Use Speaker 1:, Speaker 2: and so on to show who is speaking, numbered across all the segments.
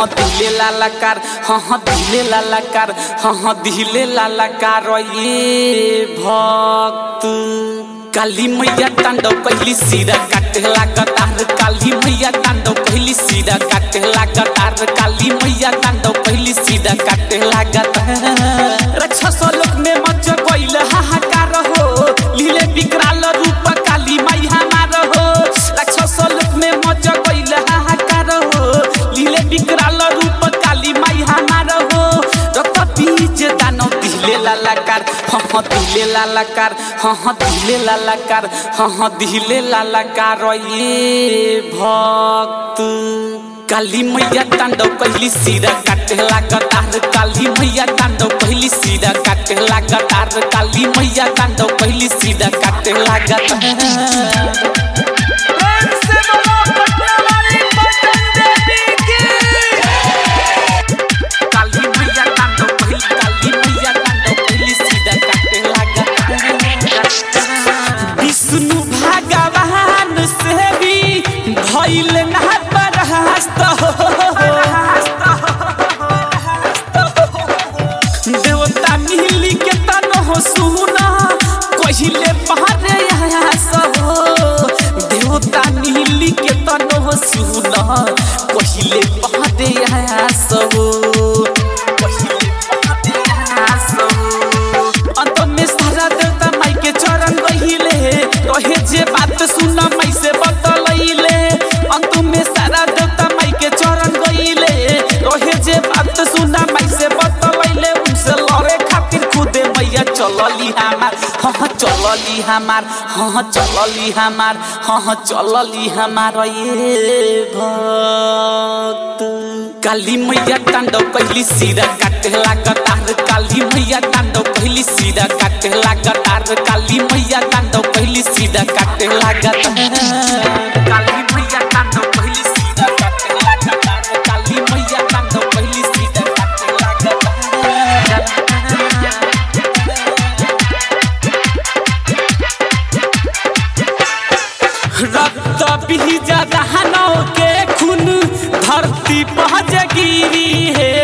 Speaker 1: हाँ दिले लालाकार हाँ हाँ दिले लालाकार हाँ हाँ दिले लालाकार ये भक्त काली मैया तांडव कहली सीधा काटे लागतार काली मैया तांडव कहली सीधा काटे लागतार काली मैया तांडव कहली सीधा काटे लागतार राक्षस लोक में मच गइल हाहाकार हो लीले विकराल रूप काली माई हमार हो राक्षस लोक में मच गइल हाहाकार हो लीले विकराल रूप काली माई हमार हो रक्त बीज दानव दिले लालाकार हाँ हाँ दिले लालाकार हाँ हाँ दिले लालाकार हाँ हाँ दिले लालाकार ये भक्त काली मैया तांडव कहली सीधा काटे लागतार काली मैया तांडव कहली सीधा काटे लागतार काली मैया तांडव कहली सीधा काटे लागतार
Speaker 2: प्रेम से बोलो पटना वाली पटन देवी की
Speaker 1: काली मैया तांडव कहली काली मैया तांडव कहली सीधा काटे लागतार विष्णु भगवान से भी भइल ना बरहस्त देवता मिली के तन हो सुना कहिले पहाड़े आस हो देवता मिली के तन हो सुना कहिले पहाड़े आस हो कहिले पहाड़े आस हो अंत में सारा देवता माई के चरण गहिले रहे जे बात सुन माई से बतलैले अंत में सारा देवता माई के चरण गहिले रहे जे बात सुन माई से बतलैले उनसे लड़े खातिर खुदे मैया चलली हमार हाँ हाँ चलली हमार हाँ हाँ चलली हमार हाँ हाँ चलली हमार ये भक्त काली मैया तांडव कहली सीधा काटे लागतार काली मैया तांडव कहली सीधा काटे लागतार काली मैया तांडव कहली सीधा काटे लागतार काली मैया तांडव कहली सीधा काटे लागतार काली मैया तांडव कहली सीधा काटे लागतार रक्त बीज दहनों के खून धरती पहुँच गिरी है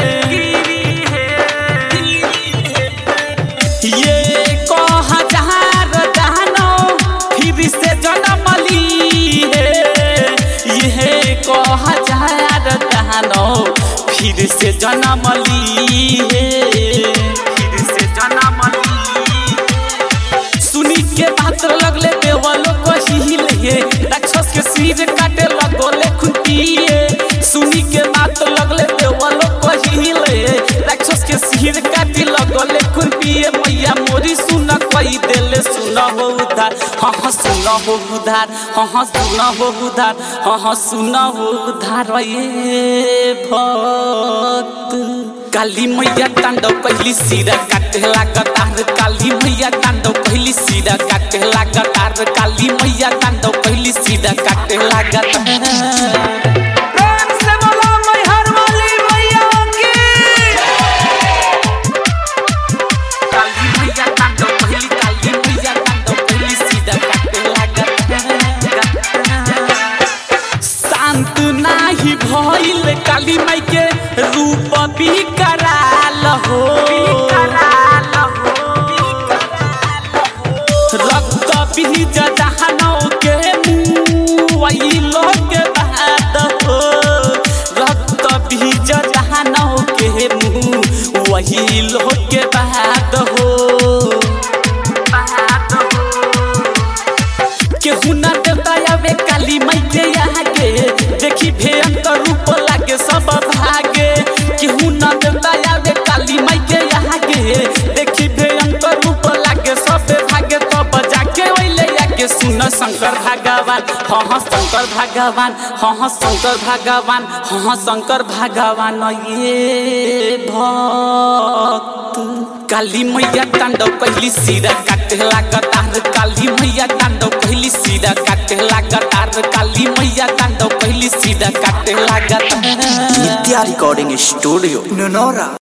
Speaker 1: ये को हजार दहनों फिर से जन्म ली है ये को हजार दहनों फिर से जन्म ली है फिर से जन्म ली है सुनी के बात लगले देवलो को हिले राक्षस के सिर काटे लगोले खुटिए सुनी के बात लगले देवलो को हिले राक्षस के सिर काटे लगोले खुटिए मैया मोरी सुन कई देले सुन हो उधार हाँ हाँ सुन हो उधार हाँ हाँ सुन हो उधार हाँ हाँ सुन हो उधार ये भक्त काली मैया तांडव कहली सीधा काटे लागतार काली मैया तांडव कहली सीधा काटे लागतार काली मैया तांडव कहली सीधा काटे लागतार
Speaker 2: प्रेम से बोलो मैहर वाली मैया की
Speaker 1: काली मैया तांडव कहली काली मैया तांडव कहली सीधा काटे लागतार शांत नाही भइल काली माई के रूप भी कराल हो रक्त बीज जहनों के मुँह लोग बाद हो रक्त बीज जहनों के मुँह वही लोग के बाद हो बाद हो केहू ना देवता आवे काली माई के आगे देखी भयंकर रूप लागे सब भागे केहू ना देवता आवे काली माई के आगे देखी भयंकर रूप लागे सब भागे तब जाके ओइले आगे सुन शंकर भगवान हाँ हाँ शंकर भगवान हाँ हाँ शंकर भगवान हाँ हाँ शंकर भगवान ये भक्त काली मैया तांडव कहली सीधा काटे लागतार काली मैया तांडव कहली सीधा काटे लागतार काली मैया तांडव कहली सीधा काटे लागतार
Speaker 3: नित्या रिकॉर्डिंग स्टूडियो नोनोरा